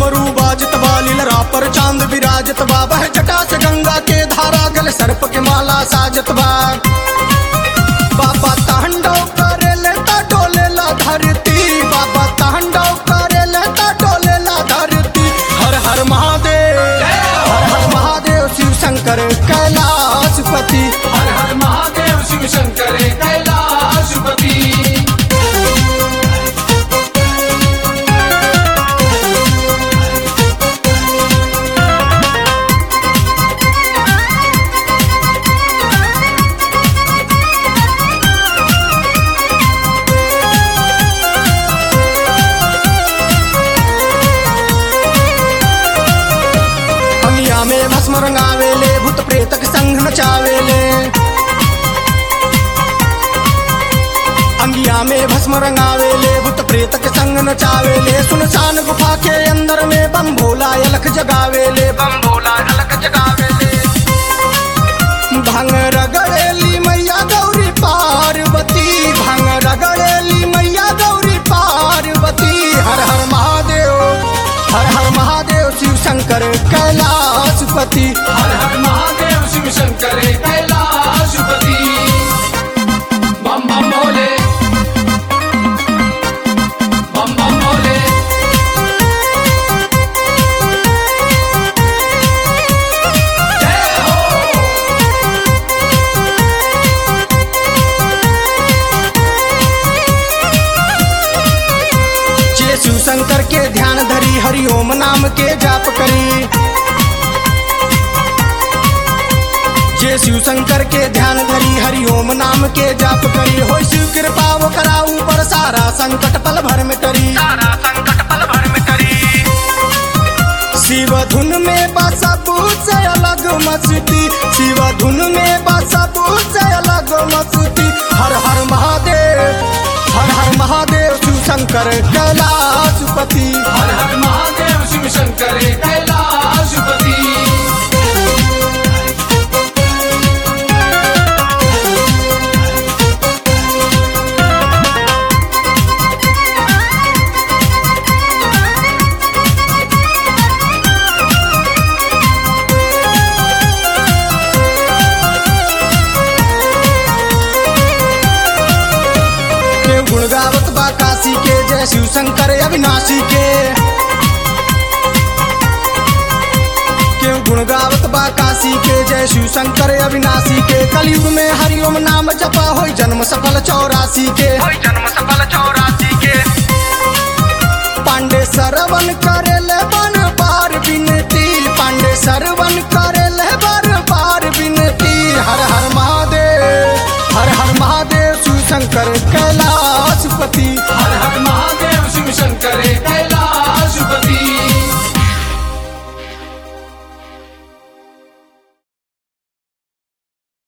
डमरू बाजत बा लीलरा पर चांद विराजत बा बह जटा से गंगा के धारा गल सर्प के माला साजत बा बाबा तांडव करे लेता डोले ला धरती बाबा तांडव करे लेता डोले ला धरती हर हर महादेव हर हर महादेव शिव शंकर कैलाशपति हर हर महादेव शिव शंकर कैलाशपति अंगिया में भस्म रंगावेले भूत प्रेत के संग नचावेले अंगिया में भस्म रंगावेले भूत प्रेत के संग नचावेले सुनसान गुफा के अंदर में बम भोला अलख जगावेले बम भोला अलख जगावेले भंग रगड़ेली मैया गौरी पार्वती भंग रगड़ेली मैया गौरी पार्वती हर हर महादेव हर हर महादेव शिव शंकर कैलाशपति हर हर महादेव शिव शंकर कैलाशपति बम बम भोले बम बम भोले जय हो जे शिव शंकर के ध्यान धरी हरिओम नाम के जाप करी जे शिव शंकर के ध्यान धरी हरिओम नाम के जाप करी हो शिव कृपा वो कराऊ पर सारा संकट पल भर में करी सारा संकट पल भर में करी शिव धुन में बसबू से अलग मस्ती शिव धुन में बसबू से अलग मस्ती हर हर महादेव हर हर महादेव शिव शंकर कैलाशपति हर हर महादेव शिव शंकर कैलाशपति के गुण गावत बा काशी के जय शिव शंकर अविनाशी के के गुण गावत बा काशी के जय शिव शंकर अविनाशी के कलयुग में हरिओम नाम जपा हो जन्म सफल चौरासी के होई जन्म